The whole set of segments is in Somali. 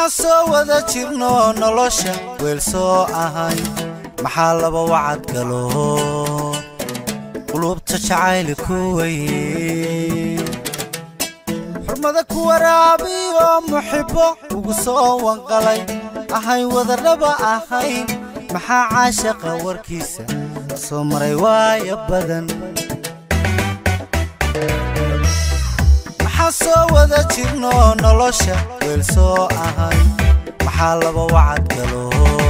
maxaan soo wada jirno nolosha weel soo ahay maxaa laba wacad galo qulubta jacayli ku weye xurmada ku waraabiyo muxibbo ugu soo wanqalay ahay wadadhaba ahayn maxaa caashaqa warkiisa soo maray waaya badan maxaan soo wada jirno nolosha weel soo ahay maxaa laba wacad galo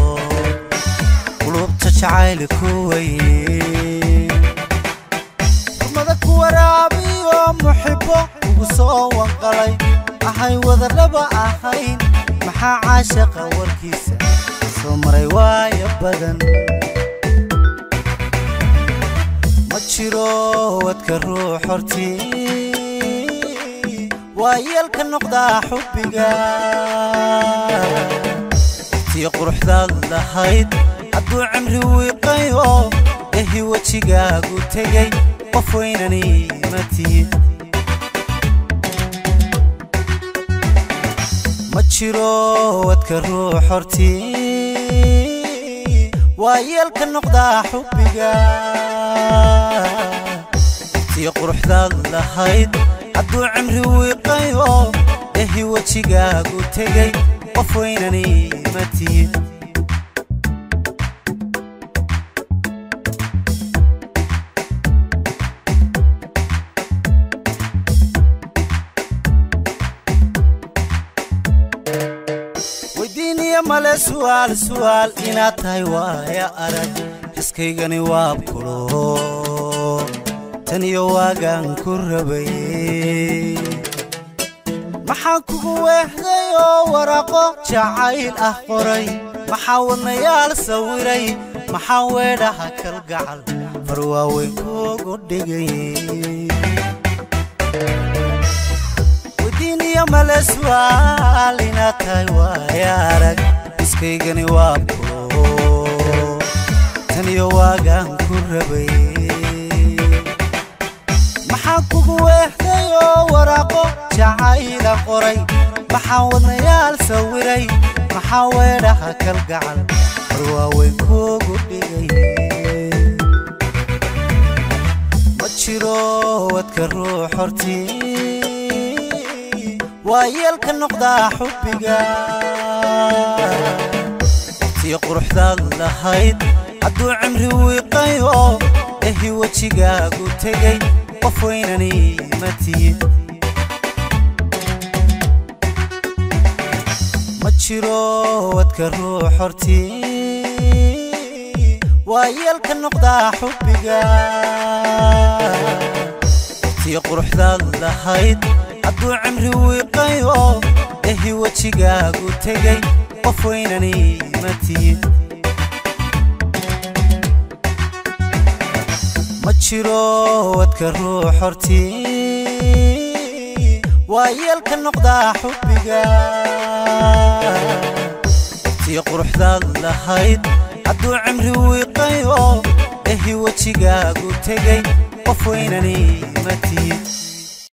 qulubta jacayli ku weye xurmada ku waraabiyo muxibbo ugu soo wanqalay ahay wadadhaba ahayn maxaa caashaqa warkiisa soo maray waaya badan ma jiro wadka ruux hortii waa yeelka noqdaa xubbiga tii quruxdaad lahayd hadduu cimri wiiqayo ehi wejigaagu tegay qof weynani ma tihid ma jiro wadka ruux hortii waa yeelka noqdaa xubbiga tii quruxdaad lahayd hadduu cimri wiiqayo ehi wejigaagu tegay qof weynani ma tihid weydiiniya male su'aal su'aal inaad tahay waaya arag xiskaygani waabkulo tan iyo waagaan ku rabayey maxaan kugu weehday oo waraaqo jacayl ah qoray maxaa wadnayaal sawiray maxaa weedhaha kalgacal far waaweyn kuugu dhigay weydiiniya male su'aal inaad tahay waaya arag iskaygani waabkulo tan iyo waagaan ku rabayey maxaan kugu weehday oo waraaqo jacayla qoray maxaan wadnayaal sawiray maxaa weedhaha kalgacal war waaweyn kuugu dhigay ma jiro wadka ruux hortii waa yeelka noqdaa xubbiga tii quruxdaad lahayd hadduu cimri wiiqayo ehi wejigaagu tegay qof weynani ma tihid ma jiro wadka ruux hortii waa yeelka noqdaa xubbiga tii quruxdaad lahayd hadduu cimri wiiqayo ehi wejigaagu tegay qof weynani ma tihid ma jiro wadka ruux hortii waa yeelka noqdaa xubbiga tii quruxdaad lahayd hadduu cimri wiiqayo ehi wejigaagu tegay qof weynani ma tihid